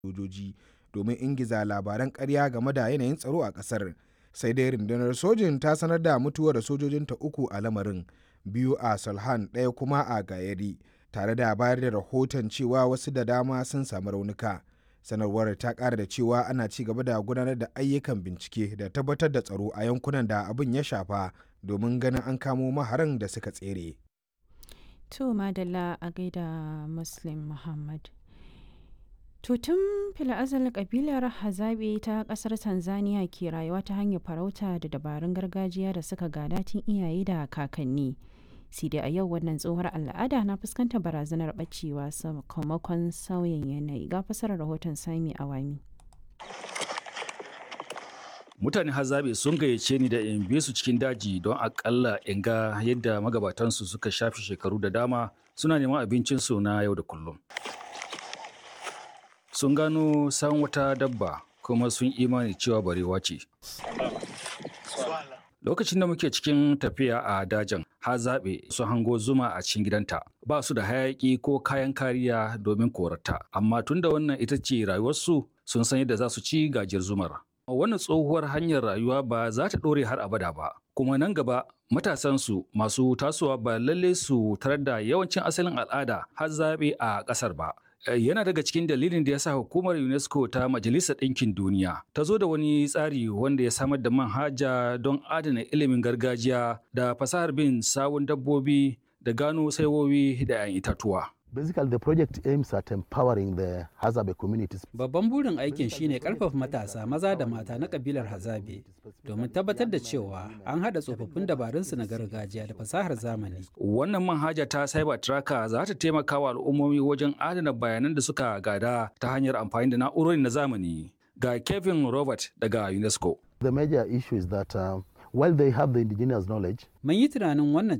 sojoji domin ingiza labaran ƙarya game da yanayin tsaro a ƙasar. Sai dai rundunar sojin ta sanar da mutuwar sojojinta uku a lamarin, biyu a Salhan ɗaya kuma a Gayari, tare da bayar da rahoton cewa wasu da dama sun samu raunuka. Sanarwar ta ƙara da cewa ana ci gaba da gudanar da ayyukan bincike da tabbatar da tsaro a yankunan da abin ya shafa domin ganin an kamo maharan da suka tsere. To Madalla a gaida Muslim Muhammad. Tutun fila'azal kabilar Hazabe ta kasar Tanzania ke rayuwa ta hanyar farauta da dabarun gargajiya da suka gada tun iyaye da kakanni. sai dai a yau wannan tsohuwar al'ada na fuskantar barazanar bacewa sakamakon sauyin yanayi ga fasarar rahoton sami awami. mutane hazabe sun gayyace ni da in bi su cikin daji don akalla in ga yadda magabatansu suka shafi shekaru da dama suna neman abincinsu na yau da kullum sun gano san wata dabba kuma sun imani cewa barewa ce lokacin da muke cikin tafiya a dajin har zaɓe su hango zuma a cikin gidanta ba su da hayaƙi ko kayan kariya domin korata amma tunda wannan ita ce rayuwarsu sun san yadda za su ci gajiyar zumar wannan tsohuwar hanyar rayuwa ba za ta ɗore har abada ba kuma nan gaba matasansu masu tasowa ba lalle su tarar da yawancin asalin al'ada har zaɓe a ƙasar ba yana daga cikin dalilin da ya sa hukumar UNESCO ta Majalisar Ɗinkin Duniya ta zo da wani tsari wanda ya samar da manhaja don adana ilimin gargajiya da fasahar bin sawun dabbobi da gano saiwowi da 'yan itatuwa. Basically, the project aims at empowering the Hazabe communities. Babban burin aikin shine karfafa matasa maza da mata na kabilar Hazabe domin tabbatar da cewa an haɗa tsofaffin dabarunsu na gargajiya da fasahar zamani. Wannan manhaja ta Cyber Tracker za ta taimaka wa al'ummomi wajen adana bayanan da suka gada ta hanyar amfani da na'urori na zamani. Ga Kevin Robert daga UNESCO. The major issue is that uh, while they have the indigenous knowledge, Mun yi tunanin wannan